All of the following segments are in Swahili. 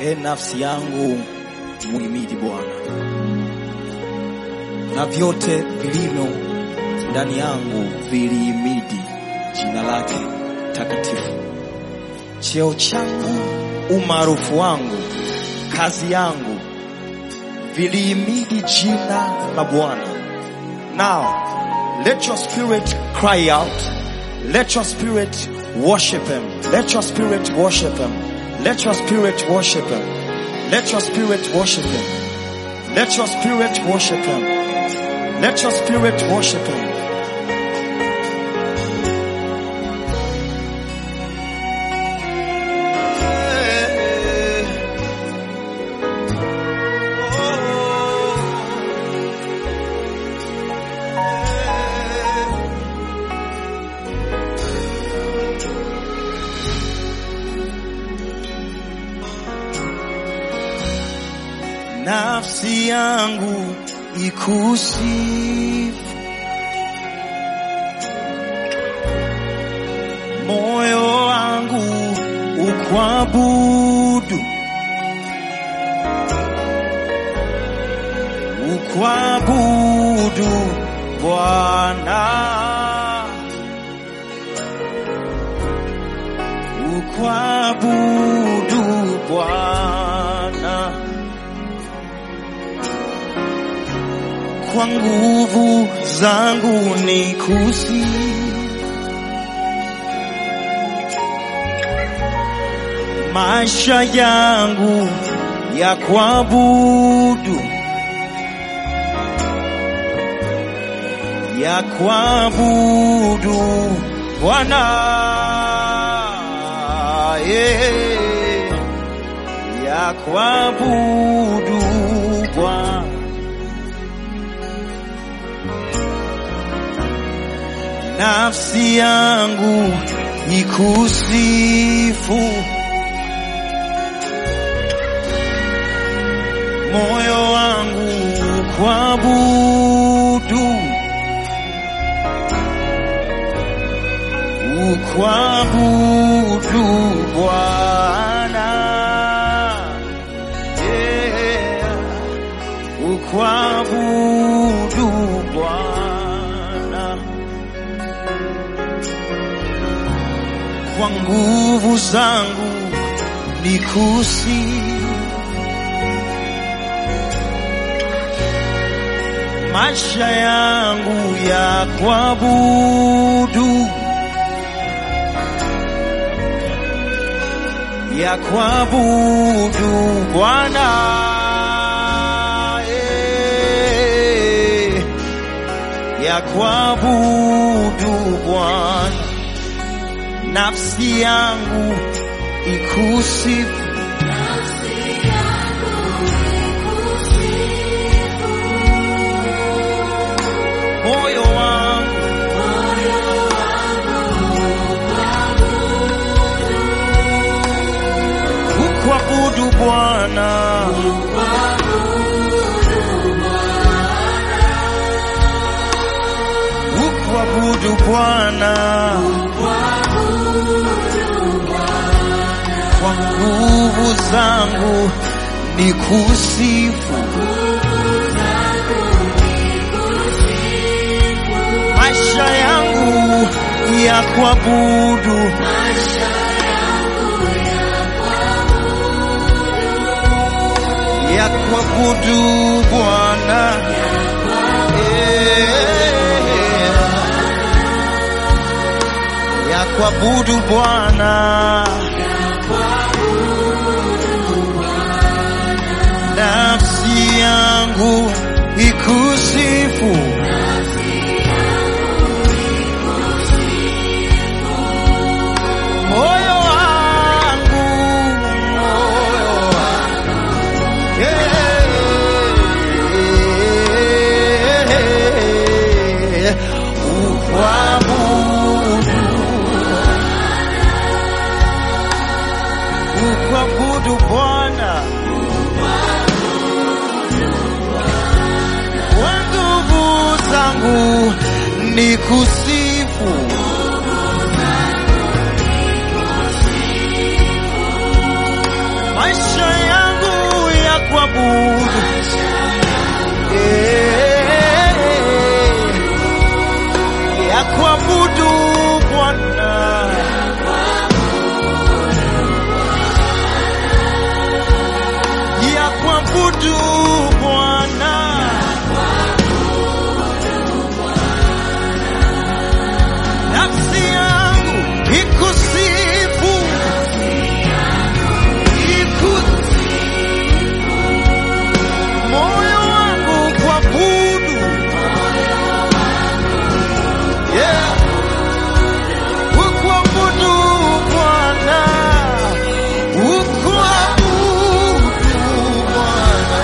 E nafsi yangu muhimidi Bwana, na vyote vilivyo ndani yangu vilihimidi jina lake takatifu. Cheo changu, umaarufu wangu, kazi yangu vilihimidi jina la Bwana. Now let your spirit cry out. Let your spirit worship him. Let your spirit worship him. Let your spirit worship him. Let your spirit worship him. Let your spirit worship him. Let your spirit worship him. Nafsi yangu ikusifu, moyo wangu ukwabudu, ukwabudu Bwana, ukwabudu Bwana. kwa nguvu zangu ni kusi maisha yangu ya kuabudu ya kuabudu Bwana yeah. ya kuabudu Bwana nafsi yangu ikusifu, moyo wangu kuabudu, ukwabudu Bwana, yeah. ukwabudu Bwana. kwa nguvu zangu nikusi maisha yangu ya kuabudu ya kuabudu Bwana eh, ya kuabudu Bwana nafsi yangu ikusifu, moyo wangu ukwabudu Bwana, ukwabudu Bwana. kwa nguvu zangu ni kusifu, maisha yangu ya kuabudu, ya kuabudu Bwana Eh, ya kuabudu Bwana nafsi yangu ikusifu, moyo wangu, moyo wangu, yeah, ukwabudu, ukwabudu Bwana. kwa nguvu zangu ni kusifu, maisha yangu kuabudu Bwana, nafsi yangu ikusifu, ikusifu, moyo wangu kuabudu, yeah, ukuabudu Bwana, ukuabudu Bwana,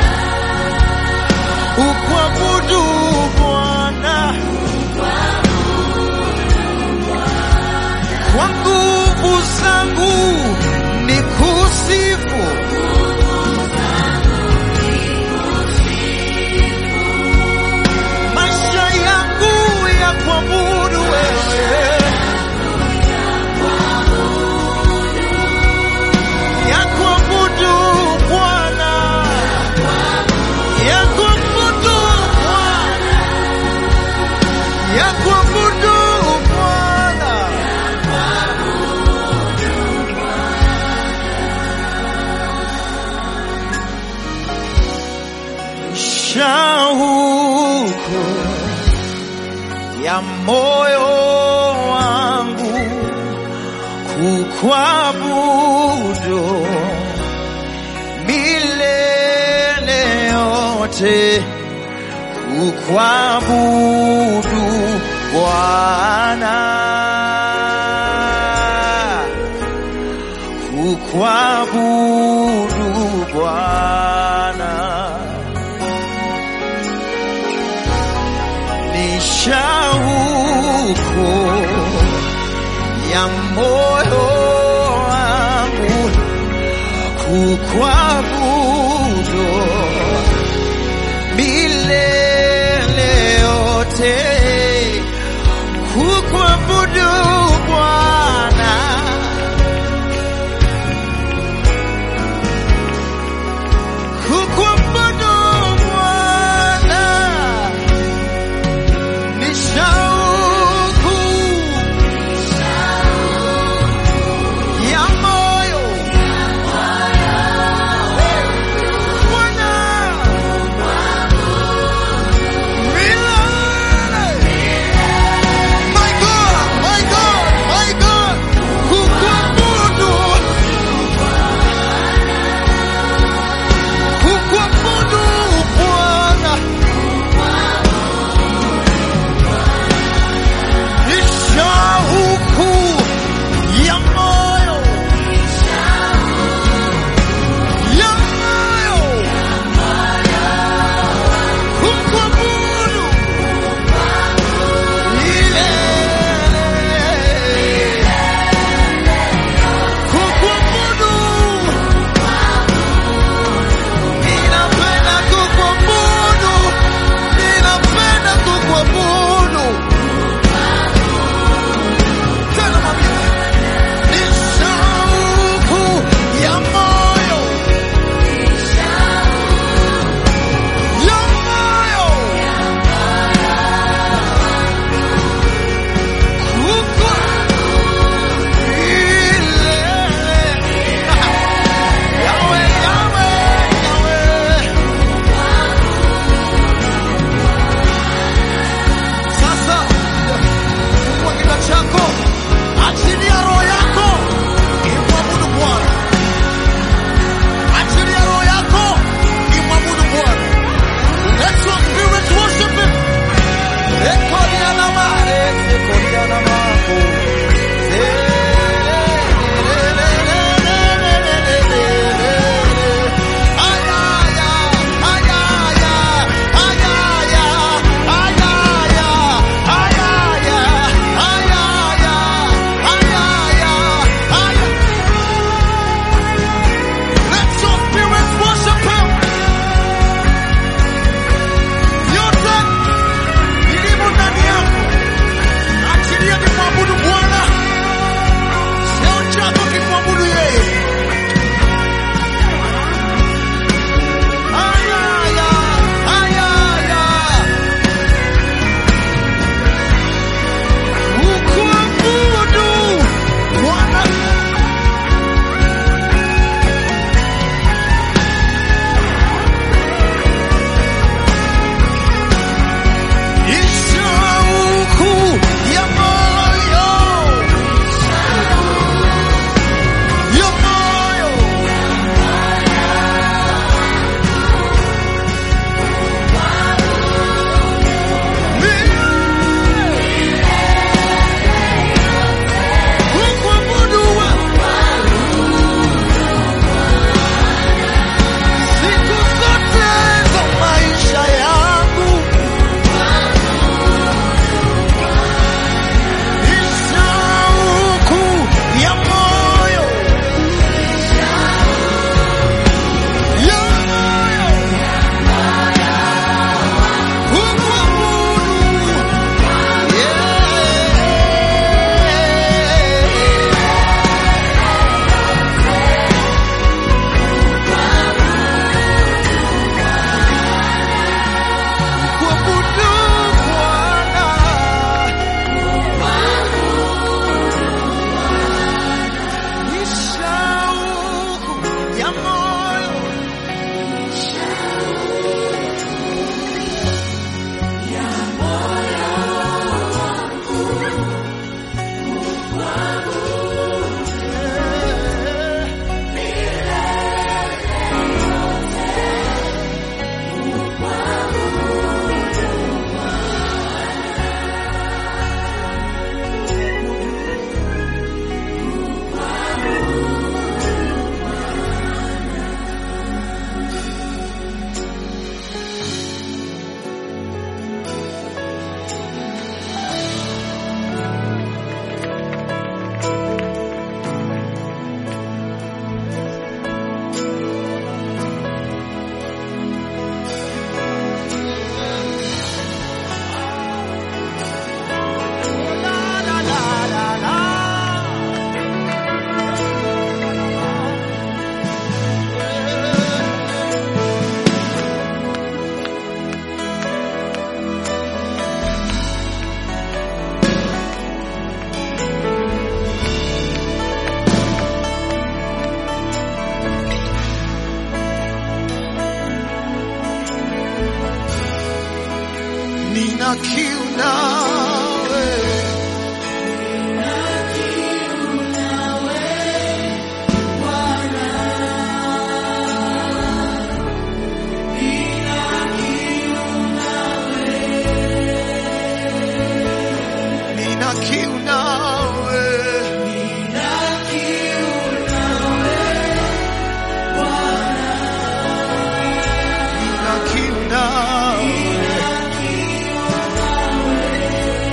ukuabudu Bwana. kwa nguvu zangu ni kusifu maisha yangu ya kuabudu wewe ya kuabudu Bwana ya kuabudu Bwana ya kuabudu Bwana shauku ya moyo wangu kukwabudu milele yote kukwabudu Bwana kukwabudu Bwana ni shauku ya moyo wangu kukwabudu milele yote kukwabudu Bwana kukwabudu Bwana ni shauku ya moyo kiu nawe nina kiu nawe nina kiu nawe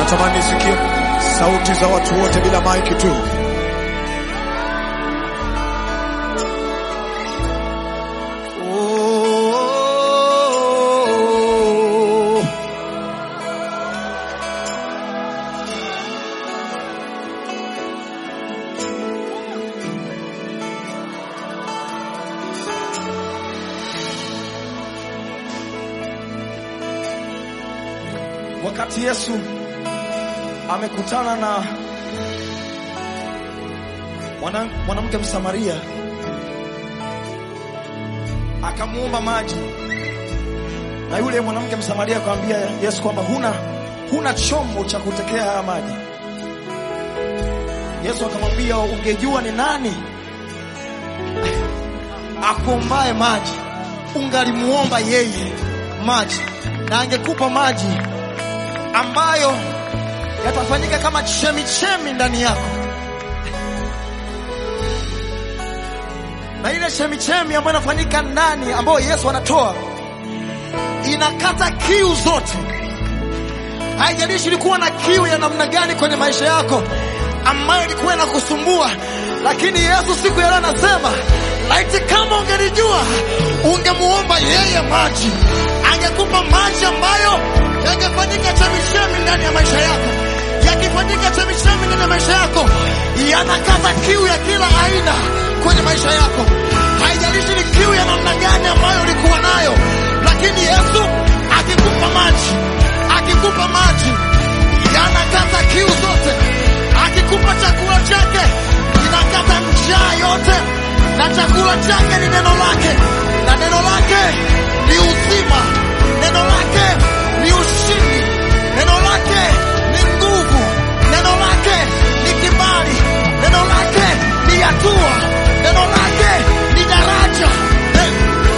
Natamani nisikie sauti za watu wote bila maiki tu. Oh. Wakati Yesu amekutana na mwana- mwanamke Msamaria, akamuomba maji, na yule mwanamke Msamaria akamwambia Yesu kwamba huna, huna chombo cha kutekea haya maji. Yesu akamwambia, ungejua ni nani akuombaye maji, ungalimuomba yeye maji, na angekupa maji ambayo yatafanyika kama chemichemi ndani yako, na ile chemichemi ambayo inafanyika ndani, ambayo Yesu anatoa, inakata kiu zote. Haijalishi ulikuwa na kiu ya namna gani kwenye maisha yako ambayo ilikuwa inakusumbua, lakini Yesu siku ya leo anasema, laiti kama ungelijua, ungemuomba yeye maji, angekupa maji ambayo yangefanyika chemichemi ndani ya maisha yako. Yakifanyika chemichemi ndani ya maisha yako, yanakata kiu ya kila aina kwenye maisha yako. Haijalishi ni kiu ya namna gani ambayo ulikuwa nayo, lakini Yesu akikupa maji, akikupa maji yanakata kiu zote. Akikupa chakula chake kinakata njaa yote, na chakula chake ni neno lake, na neno lake ni uzima, neno lake ni ushindi, neno lake ni nguvu, neno lake ni kibali, neno lake ni hatua, neno lake ni daraja. Eh,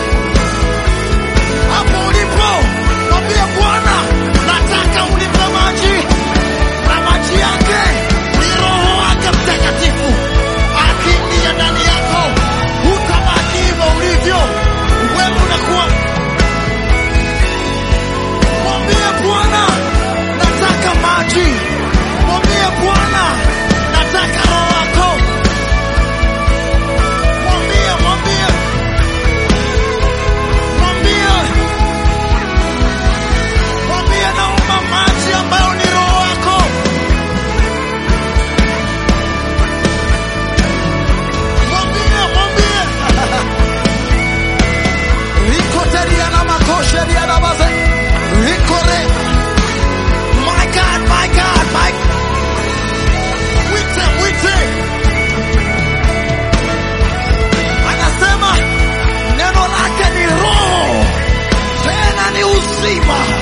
hapo ulipo mwambie Bwana, nataka unipe maji, na maji yake ni Roho wake Mtakatifu akiingia ndani yako, hutabaki hivyo ulivyo wewe, unakuwa mwambie Bwana, nataka maji, mwambie Bwana, nataka Roho wako, mwambie, mwambie, mwambie mwambie naomba maji ambayo ni roho wako. Mwambie, mwambie riko teria na makoshe ria na baze riko re my God, my God, my mwite, mwite anasema neno lake ni roho tena ni uzima